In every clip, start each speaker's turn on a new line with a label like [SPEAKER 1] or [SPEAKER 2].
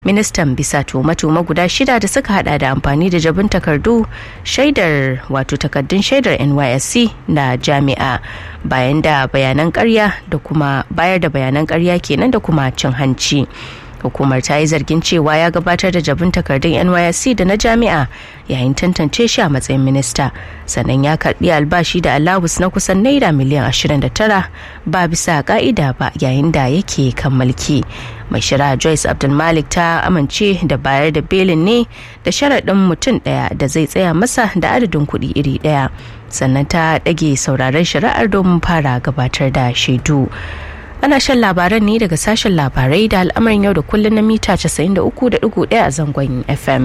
[SPEAKER 1] ministan bisa tuhume-tuhume guda shida da suka hada da amfani da jabin takardu shaidar wato takardun shaidar nysc na jami'a bayan da bayanan karya da kuma bayar da bayanan karya kenan da kuma cin hanci hukumar ta yi zargin cewa ya gabatar da jabin takardun nysc da na jami'a yayin tantance shi a matsayin minista sannan ya karbi albashi da alawus na kusan naira miliyan 29 ba bisa ka'ida ba yayin da yake kan mulki mai shari'a joyce abdulmalik ta amince da bayar da belin ne da sharaɗin mutum ɗaya da zai tsaya masa da adadin kuɗi iri ɗaya sannan ta ɗage sauraron shari'ar domin fara gabatar da shaidu ana shan labaran ne daga sashen labarai da al'amarin yau da kullum na mita 93.1 a zangon fm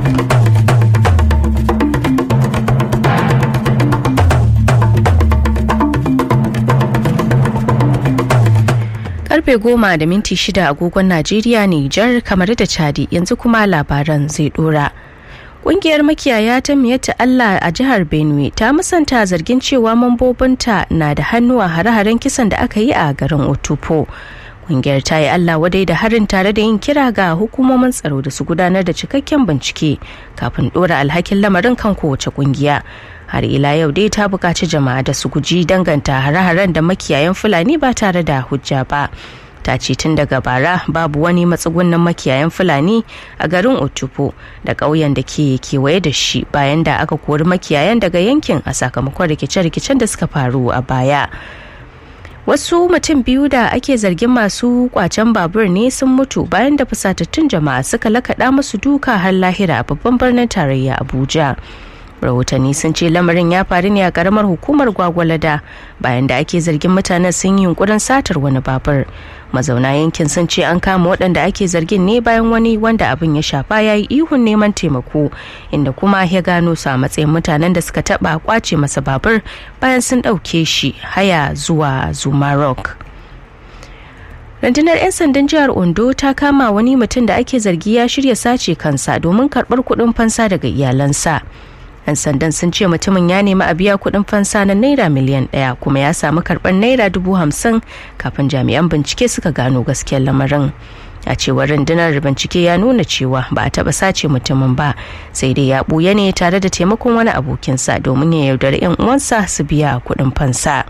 [SPEAKER 1] karfe goma da minti shida agogon najeriya nijar kamar da chadi yanzu kuma labaran zai dora Ƙungiyar makiyaya ta miyatta Allah a jihar Benue ta musanta zargin cewa mambobinta na da hannu a hare-haren kisan da aka yi a garin Otupo. Ƙungiyar ta yi Allah wadai da harin tare da yin kira ga hukumomin tsaro da su gudanar da cikakken bincike kafin ɗora alhakin lamarin kan kowace ƙungiya. Har ila yau dai ta buƙaci jama'a da su guji danganta hare-haren da makiyayan Fulani ba tare da hujja ba. ta ce tun daga bara babu wani matsugunan makiyayan fulani a garin otupo da ƙauyen da ke kewaye da shi bayan da aka kori makiyayan daga yankin a sakamakon rikice-rikicen da suka faru a baya wasu mutum biyu da ake zargin masu kwacen babur ne sun mutu bayan da fusatattun jama'a suka lakaɗa musu duka har lahira a babban birnin tarayya abuja rahotanni sun ce lamarin ya faru ne a karamar hukumar gwagwalada bayan da ake zargin mutanen sun yi yunkurin satar wani babur mazauna yankin sun ce an kama waɗanda ake zargin ne bayan wani wanda abin ya shafa ya yi ihun neman taimako inda kuma ya gano su a matsayin mutanen da suka taɓa kwace masa babur bayan sun ɗauke shi haya zuwa zuma rock rundunar 'yan sandan jihar ondo ta kama wani mutum da ake zargi ya shirya sace kansa domin karɓar kuɗin fansa daga iyalansa 'yan sandan sun ce mutumin ya nemi a biya kuɗin fansa na naira miliyan ɗaya kuma ya samu karɓar naira dubu hamsin kafin jami'an bincike suka gano gaskiyar lamarin a cewar rundunar bincike ya nuna cewa ba a taɓa sace mutumin ba sai dai ya ɓuya ne tare da taimakon wani abokinsa domin ya yaudari 'yan uwansa su biya kuɗin fansa.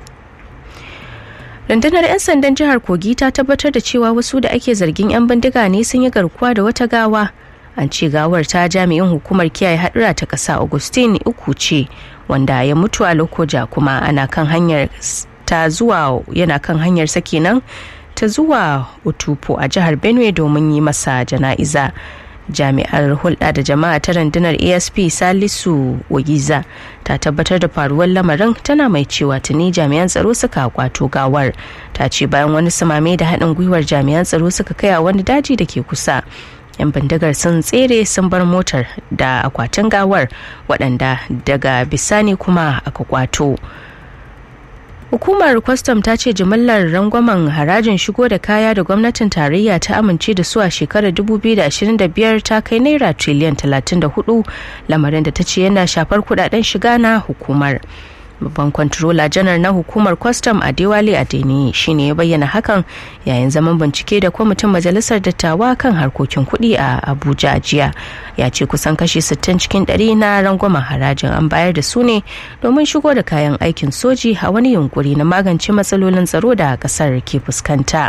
[SPEAKER 1] rundunar 'yan sandan jihar kogi ta tabbatar da cewa wasu da ake zargin 'yan bindiga ne sun yi garkuwa da wata gawa an ce gawar ta jami'in hukumar kiyaye hadura ta ƙasa augustine uku ce wanda ya mutu a lokoja kuma ana kan hanyar ta zuwa yana kan hanyar sa kenan ta zuwa utupo a jihar benue domin yi masa jana'iza jami'ar hulɗa da jama'a ta rundunar asp salisu wagiza ta tabbatar da faruwar lamarin tana mai cewa tuni jami'an tsaro suka kwato gawar ta ce bayan wani samame da haɗin gwiwar jami'an tsaro suka kai a wani daji da ke kusa 'yan bindigar sun tsere sun bar motar da akwatin gawar waɗanda daga bisani kuma aka kwato hukumar kwastam ta ce jimillar rangwamen harajin shigo da kaya da gwamnatin tarayya ta amince da su a shekarar 2025 ta kai naira triliyan 34 lamarin da ta ce yana shafar kudaden shiga na hukumar babban kwantarola janar na hukumar kwastam a dewale adeni shine ya bayyana hakan yayin zaman bincike da kwamitin majalisar dattawa kan harkokin kuɗi a abuja jiya ya ce kusan kashi 60 cikin 100 na rangwamen harajin an bayar da su ne domin shigo da kayan aikin soji a wani yunkuri na magance matsalolin tsaro da kasar ke fuskanta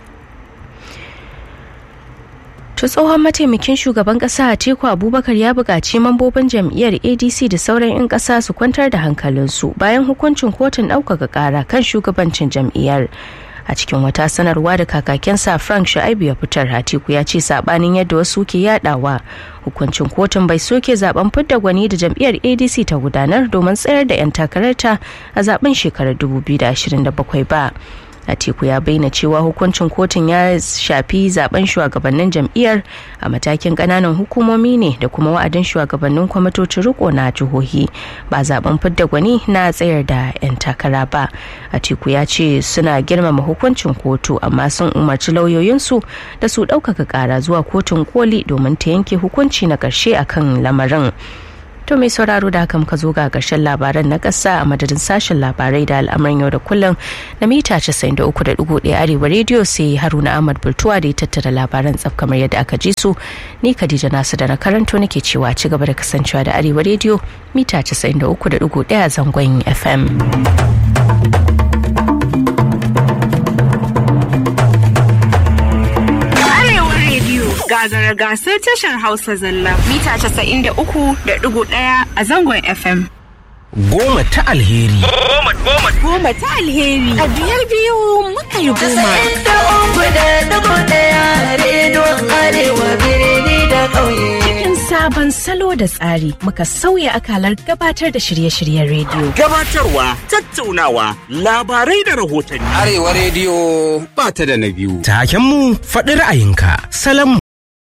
[SPEAKER 1] To tsohon mataimakin shugaban kasa Atiku Abubakar ya buƙaci mambobin jam'iyyar ADC da sauran 'yan ƙasa su kwantar da hankalinsu bayan hukuncin kotun ɗaukaka ƙara kan shugabancin jam'iyyar. A cikin wata sanarwa da kakakensa Frank Shu'aibu ya fitar Atiku ya ce sabanin yadda wasu ke yadawa hukuncin kotun bai soke zaben fidda gwani da jam'iyyar ADC ta gudanar domin tsayar da 'yan takararta a zaben shekarar 2027 ba. Atiku ya bayyana cewa hukuncin kotun ya shafi zaben shugabannin jam'iyyar a matakin kananan hukumomi ne da kuma wa'adin shugabannin kwamitocin riko na jihohi ba zaben fidda gwani na tsayar da 'yan takara ba. Atiku ya ce suna girmama hukuncin kotu amma sun umarci lauyoyinsu da su ɗaukaka ƙara zuwa kotun koli domin ta yanke hukunci na ƙarshe akan lamarin. To mai sauraro da haka muka zo ga ƙarshen labaran na ƙasa a madadin sashen labarai da al'amuran yau da kullum na mita 93.1 arewa rediyo sai Haruna Ahmad Bultuwa da ya tattara labaran tsaf kamar yadda aka ji su. Ni Khadija Nasu da na karanto nake cewa ci gaba da kasancewa da arewa rediyo mita 93.1 zangon FM.
[SPEAKER 2] gagara gasar tashar Hausa zalla mita 93.1 a zangon FM.
[SPEAKER 3] Goma ta alheri.
[SPEAKER 2] Goma goma goma ta alheri. A biyar biyu muka yi goma.
[SPEAKER 4] da uku da dubu daya rediyon arewa birni da ƙauye.
[SPEAKER 1] Cikin sabon salo da tsari muka sauya akalar gabatar da shirye-shiryen rediyo.
[SPEAKER 5] Gabatarwa, tattaunawa, labarai da rahotanni.
[SPEAKER 3] Arewa rediyo ba ta da na biyu. Takenmu faɗi ra'ayinka. Salam